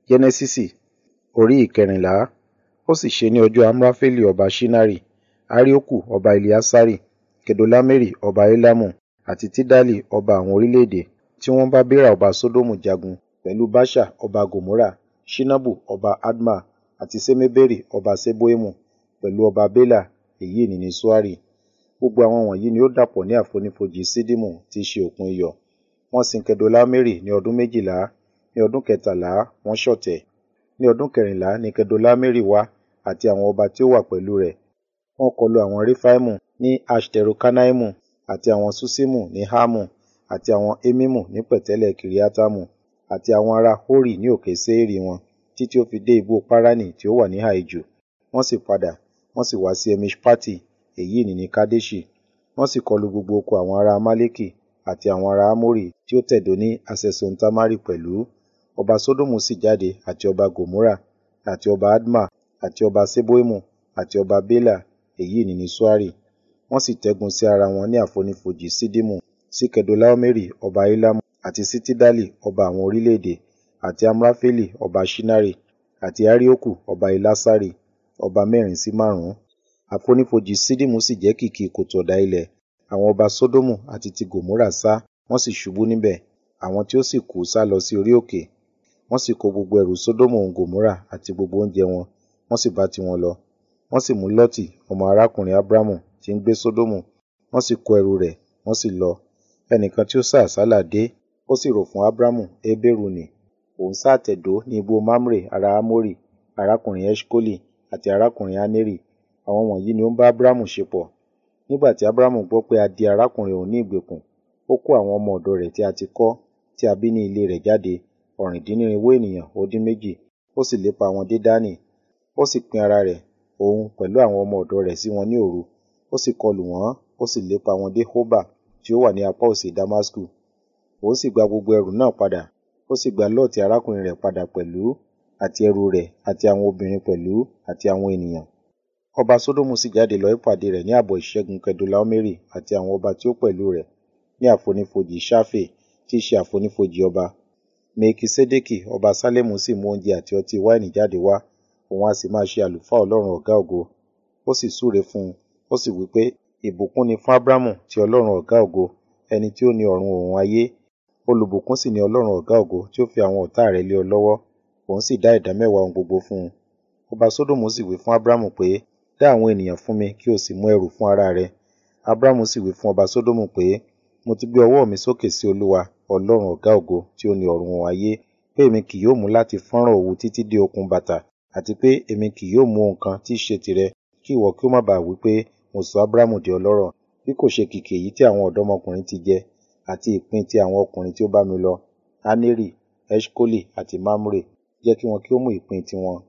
Jẹ́nẹ́sísì orí ìkẹrìnlá. Ó sì ṣe ní ọjọ́ Amrafeli ọba Ṣinari, Arioku ọba Eleasari, Kedorlaomeri ọba Elamu, àti Tidali ọba àwọn orílẹ̀-èdè, tí wọ́n bá Bera ọba Sodomu jagun, pẹ̀lú Baṣa ọba Gomorra, Ṣinabu ọba Adma, àti Ṣemeberi ọba Ṣeboimu, pẹ̀lú ọba Bela, èyí ní ní Soari. Gbogbo àwọn wọ̀nyí ni ó dàpọ̀ ní àfonífojì Ṣiddimu tí í ṣe òkun iyọ̀. Wọ́n sin Kedorlaomeri ní ọdún méjìlá, ní ọdún kẹtàlá wọ́n ṣọ̀tẹ̀. Ní ọdún kẹrìnlá ni Kedorlaomeri wá, àti àwọn ọba tí ó wà pẹ̀lú rẹ̀. Wọ́n kọlu àwọn Refaimu ní Aṣterokannaimu, àti àwọn Ṣuṣimu ní Hamu, àti àwọn Emimu ní pẹ̀tẹ́lẹ̀ Kiriatamu, àti àwọn ará Hori ní òkè Seiri wọn, títí ó fi dé ibú Parani tí ó wà níhà ijù. Wọ́n sì padà, wọ́n sì wá sí Emiṣpati, èyí ní ní Kadeṣi. Wọ́n sì kọlu gbogbo oko àwọn ará Amaleki, àti àwọn ará Amori tí ó tẹ̀dó ní Haṣesontamari pẹ̀lú. Ọba Sodomu sì jáde, àti ọba Gomorra, àti ọba Adma, àti ọba Ṣeboimu, àti ọba Bela, èyí ní ní Soari. Wọ́n sì tẹ́gun sí ara wọn ní àfonífojì Ṣiddimu, sí Kedorlaomeri ọba Elamu, àti sí Tidali ọba àwọn orílẹ̀-èdè, àti Amrafeli ọba Ṣinari, àti Arioku ọba Elasari, ọba mẹ́rin sí márùn-ún. Àfonífojì Ṣiddimu sì jẹ́ kìkì kòtò ọ̀dà ilẹ̀. Àwọn ọba Sodomu àti ti Gomorra sá, wọ́n sì ṣubú níbẹ̀. Àwọn tí ó sì kú sálọ sí orí òkè. Wọ́n sì kó gbogbo ẹrù Sodomu òun Gomorra àti gbogbo oúnjẹ wọn, wọ́n sì bá tiwọn lọ. Wọ́n sì mú Lọ́tì ọmọ arákùnrin Abramu tí ń gbé Sodomu, wọ́n sì kó ẹrù rẹ̀, wọ́n sì lọ. Ẹnìkan tí ó sá àsálà dé, ó sì rò fún Abramu Heberu nì. Òun sá àtẹ̀dó ní ibú Mamre ará Amori, arákùnrin Eṣkoli, àti arákùnrin Aneri. Àwọn wọ̀nyí ni ó ń bá Abramu ṣepọ̀. Nígbà tí Abramu gbọ́ pé a di arákùnrin òun ní ìgbèkùn, ó kó àwọn ọmọ ọ̀dọ̀ rẹ̀ tí a ti kọ́, tí a bí ní ilé rẹ̀ jáde, ọ̀rìndínnírinwó ènìyàn ó dín méjì, ó sì lépa wọn dé Dani. Ó sì pín ara rẹ̀, òun pẹ̀lú àwọn ọmọ ọ̀dọ̀ rẹ̀ sí wọn ní òru. Ó sì kọlù wọ́n, ó sì lépa wọn dé Hoba, tí ó wà ní apá òsì Damasku. Òun sì gba gbogbo ẹrù náà padà, ó sì gba Lọ́ọ̀tì arákùnrin rẹ̀ padà pẹ̀lú, àti ẹrù rẹ̀, àti àwọn obìnrin pẹ̀lú, àti àwọn ènìyàn. Ọba Sodomu sì jáde lọ ìpàdé rẹ̀ ní ààbọ̀ ìṣẹ́gun Kedorlaomeri àti àwọn ọba tí ó pẹ̀lú rẹ̀, ní àfonífojì Ṣafe, tí í ṣe àfonífojì ọba. Mekiṣedeki ọba Salẹmu sì mú oúnjẹ àti ọtí wáìnì jáde wá, òun a sì máa ṣe àlùfáà Ọlọ́run ọ̀gá ògo. Ó sì súre fún un, ó sì wí pé, ìbùkún ni fún Abramu ti Ọlọ́run ọ̀gá ògo, ẹni tí ó ní ọ̀run òun ayé. Olùbùkún sì ni Ọlọ́run ọ̀gá ògo tí ó fi àwọn ọ̀tá rẹ̀ lé ọ lọ́wọ́. Òun sì dá ìdámẹ́wàá ohun gbogbo fún un. Ọba Sodomu sì wí fún Abramu pé, dá àwọn ènìyàn fún mi kí o sì mú ẹrù fún ara rẹ. Abramu sì wí fún ọba Sodomu pé, mo ti gbé ọwọ́ mi sókè sí Olúwa, Ọlọ́run ọ̀gá ògo tí ó ní ọ̀run òun ayé, pé èmi kì yóò mú láti fọ́nrán òwú títí dé okùn bàtà, àti pé èmi kì yóò mú ohun kan tí í ṣe tìrẹ, kí ìwọ kí ó má baà wí pé, mo sọ Abramu di ọlọ́rọ̀, bí kò ṣe kìkì èyí tí àwọn ọ̀dọ́mọkùnrin ti jẹ, àti ìpín ti àwọn ọkùnrin tí ó bá mi lọ, Aneri, Eṣkoli àti Mamre, jẹ́ kí wọn kí ó mú ìpín tiwọn.